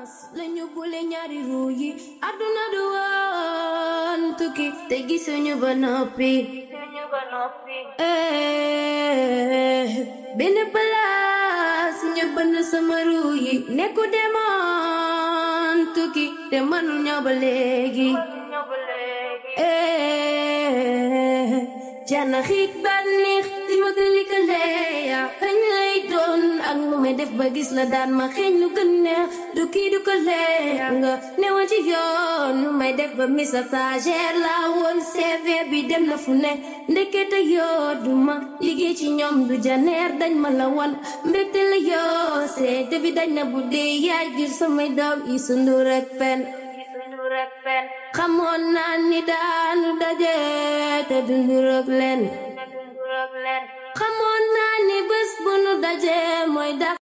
lañu boole ñaari ruu yi àdduna du woon tukki te gisuñu ba noppi eh benn place ñu bënn sama ruu yi nekku demoon tukki te mënul ñëw ba léegi eh jana xiik bànneex di ma gëlikale yaa kañ lay doon ak nu may def ba gis la daan ma xeeñ lu gën neex du kii du ko leer nga newoon ci yoon nu may def ba misa stagiaire la woon CV bi dem na fu ne ndekete yoo du ma liggéey ci ñoom du janeer dañ ma la wan mbégte la yoo seete bi dañ na bu dee yaay jur samay doom yi sundu rek pen xamoon naa ni daanu daje te dundu rek leen xamoon naa ni bés bu nu daje mooy